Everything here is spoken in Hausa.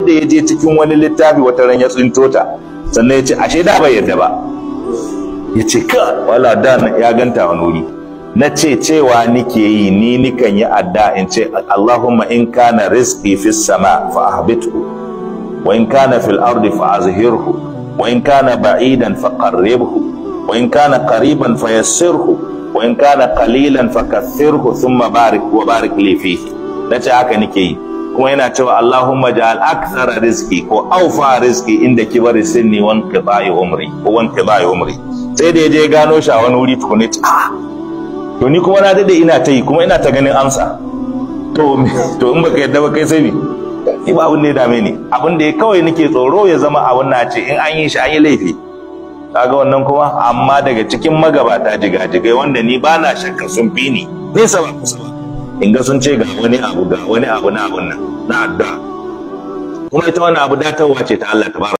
da ya je cikin wani littafi wata ran ya tsinto ta sannan ya ce ashe da bai yadda ba ya ce ka wala da ya ganta wani wuri na ce cewa nike yi ni nikan yi adda in ce Allahumma in kana rizqi fis sama fa ahbithu wa in kana fil ardi fa azhirhu wa in kana ba'idan fa qarribhu wa in kana qariban fa yassirhu wa in kana qalilan fa kaththirhu thumma barik wa barik li fihi nace haka nike yi kuma yana cewa Allahumma ja'al akthara rizqi ko awfa rizqi inda kibari sinni wan qita'i umri ko wan qita'i umri sai da yaje gano shi a wani wuri tukune ah to ni kuma na dade ina ta yi kuma ina ta ganin amsa to to in baka yadda ba kai sai ni ni ba abin da ya dame ni abin da ya kawai nake tsoro ya zama abin na ce in an yi shi an yi laifi kaga wannan kuma amma daga cikin magabata jigajigai wanda ni ba na shakka sun fi ni nesa ba kusa ba in ga sun ce ga wani abu ga wani abu na abun nan na addu'a kuma ita wani abu datarwa ce ta Allah tabaraka